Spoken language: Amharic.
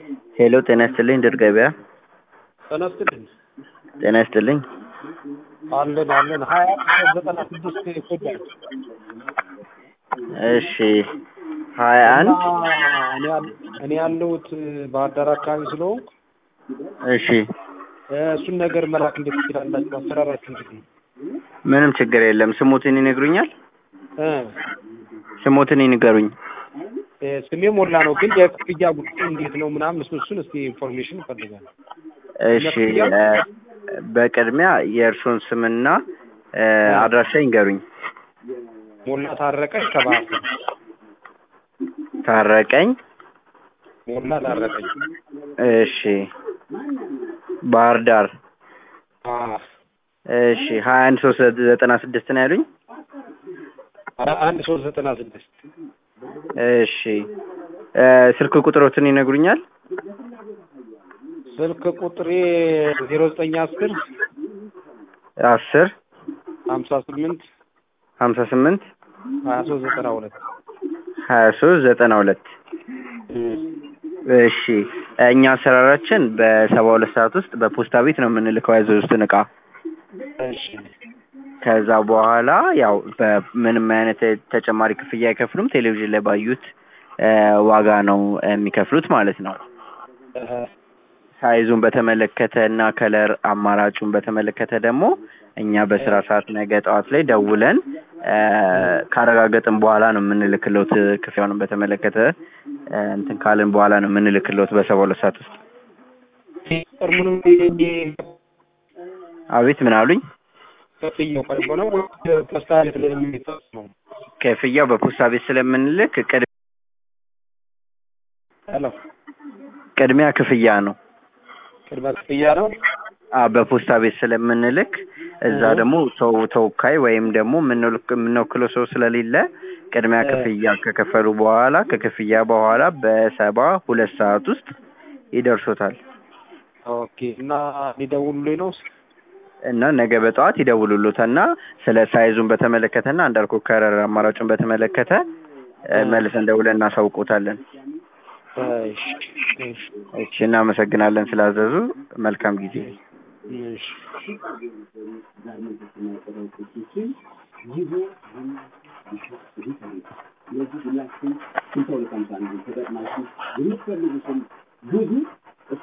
ሄሎ ጤና ይስጥልኝ ድር ገበያ ጤና ይስጥልኝ። ጤና ይስጥልኝ አለን አለን ሀያ ዘጠና ስድስት ይጎዳል እሺ ሀያ አንድ እኔ ያል- እኔ ያለሁት ባህር ዳር አካባቢ ስለሆንኩ እሺ እ እሱን ነገር መላክ እንዴት ትችላላችሁ? አሰራራችሁ እንዴት ነው? ምንም ችግር የለም ስሞትን ይነግሩኛል እ ስሞትን ይንገሩኝ እ ስሜ ሞላ ነው፣ ግን የክፍያ ጉዳይ እንዴት ነው ምናምን እሱ እሱን እስኪ ኢንፎርሜሽን እፈልጋለሁ። እሺ እ በቅድሚያ የእርሶን ስምና እ አድራሻ ይንገሩኝ ሞላ ታረቀኝ ከባህር ዳር ታረቀኝ ሞላ ታረቀኝ። እሺ ባህር ዳር አ እሺ ሀያ አንድ ሶስት ዘጠና ስድስት ነው ያሉኝ አ- አንድ ሶስት ዘጠና ስድስት እሺ እ ስልክ ቁጥሮትን ይነግሩኛል ስልክ ቁጥሬ ዜሮ ዘጠኝ አስር አስር ሀምሳ ስምንት ሀምሳ ስምንት ሀያ ሶስት ዘጠና ሁለት ሀያ ሶስት ዘጠና ሁለት እሺ እኛ አሰራራችን በሰባ ሁለት ሰዓት ውስጥ በፖስታ ቤት ነው የምንልከው ያዘዙትን እቃ እሺ ከዛ በኋላ ያው በምንም አይነት ተጨማሪ ክፍያ አይከፍሉም ቴሌቪዥን ላይ ባዩት እ ዋጋ ነው የሚከፍሉት ማለት ነው እህ ሳይዙን በተመለከተ እና ከለር አማራጩን በተመለከተ ደግሞ እኛ በስራ ሰዓት ነገ ጠዋት ላይ ደውለን እ ካረጋገጥን በኋላ ነው የምንልክሎት ክፍያውንም በተመለከተ እ እንትን ካልን በኋላ ነው የምንልክሎት በሰባ ሁለት ሰዓት ውስጥ ጥርሙንም አቤት ምን አሉኝ ከፍያው ቀርቦ ነው ፖስታ ቤት ላይ የሚሰጥ ነው። ክፍያው በፖስታ ቤት ስለምንልክ ቅድ- ሄሎ ቅድሚያ ክፍያ ነው ቅድመ ክፍያ ነው። አ በፖስታ ቤት ስለምንልክ እዛ እህ። ደግሞ ሰው ተወካይ ወይም ደግሞ የምንልክ- የምንወክለው ሰው ስለሌለ ቅድሚያ እ። ክፍያ ከከፈሉ በኋላ ከክፍያ በኋላ በሰባ ሁለት ሰዓት ውስጥ ይደርሶታል ኦኬ እና ሊደውሉልኝ ነው። እና ነገ በጠዋት ይደውሉሎታል እና ስለ ሳይዙን በተመለከተና እንዳልኩ ከረር አማራጩን በተመለከተ እ እ። መልሰን ደውለን እናሳውቆታለን። እሺ እሺ እሺ እናመሰግናለን ስላዘዙ። መልካም ጊዜ። እሺ ስለዚህ ሁላችሁም ስልሳ ሁለት ሃምሳ አንድ ተጠቅማችሁ የምትፈልጉትን ብዙ